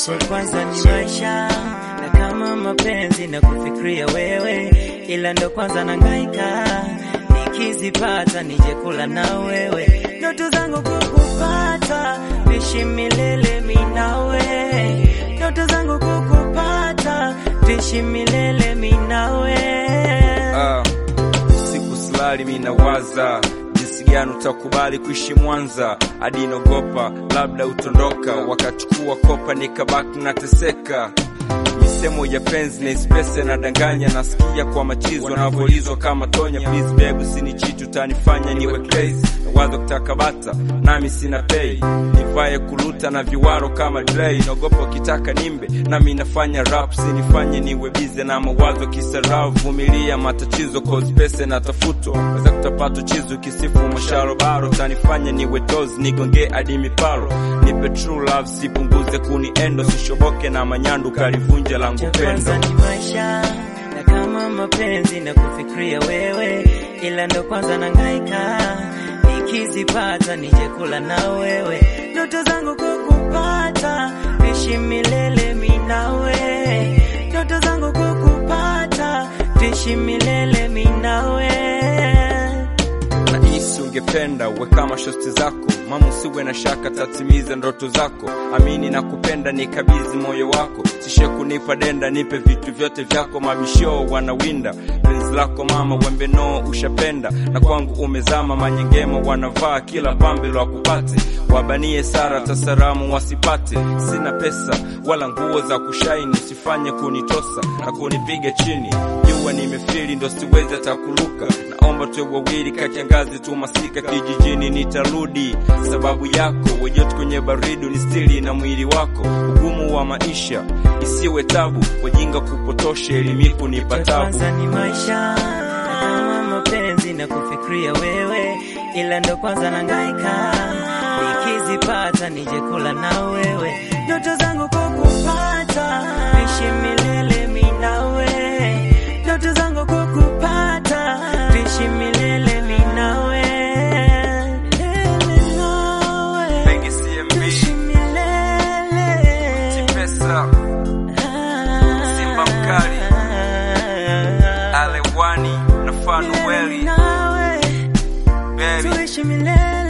cha kwanza ni maisha na kama mapenzi na kufikiria wewe, ila ndo kwanza nangaika, nikizipata nije kula na wewe, ndoto zangu kukupata, tuishi milele mimi nawe, ndoto zangu kukupata, tuishi milele mimi nawe. Ah, usiku silali mi nawaza jinsi gani utakubali kuishi Mwanza hadi nogopa labda utondoka, wakachukua kopa nikabaki nateseka. Misemo ya penzi na ispese nadanganya, nasikia kwa machizo wanavyoulizwa kama tonya. Please babe, usinichiti utanifanya niwe crazy. Nawaza kutaka bata nami sina pay, nivae kuluta na viwaro kama Dre. Naogopa ukitaka nimbe nami nafanya rap, sinifanye niwe bize na mawazo kisarau. Vumilia matatizo cause pesa natafutwa, weza kutapata chizo kisifu masharo baro, tanifanya niwe tozi nigonge hadi miparo. Nipe true love, sipunguze kuniendo, sishoboke na manyandu kalivunja langu cha pendo. kwanza ni maisha na kama mapenzi na kufikiria wewe, ila ndo kwanza nangaika, nikizipata nije kula na wewe, ndoto zangu kukupata, tuishi milele mimi nawe, ndoto zangu kukupata, tuishi milele mimi nawe. Nahisi ungependa uwe kama shosti zako mama, usiwe na shaka, tatimiza ndoto zako. Amini na kupenda, nikabidhi moyo wako, sishe kunipa denda, nipe vitu vyote vyako. Mabisho wanawinda penzi lako mama, wembe no ushapenda, na kwangu umezama. Manyengema wanavaa kila pambe lwa kupate, wabanie sara tasaramu wasipate. Sina pesa wala nguo za kushaini, usifanye kunitosa na kunipiga chini. Jua nimefili ndo siwezi hata kuruka naomba tuwe wawili kati ya ngazi tu masika kijijini nitarudi sababu yako wejote kwenye baridi unistiri na mwili wako ugumu wa maisha isiwe tabu wajinga kupotosha elimiku ni cha patabu kwanza ni maisha na kama mapenzi na kufikiria wewe, ila ndo kwanza nangaika, nikizipata nije kula na wewe, ndoto zangu kukupata, tuishi milele mimi nawe, ndoto zangu kukupata, tuishi milele mimi nawe, milele nawe, Mengi CMB, tuishi milele Tipesa, Simba Mkali, Alewani na Fanueli nawe Berry tuishi milele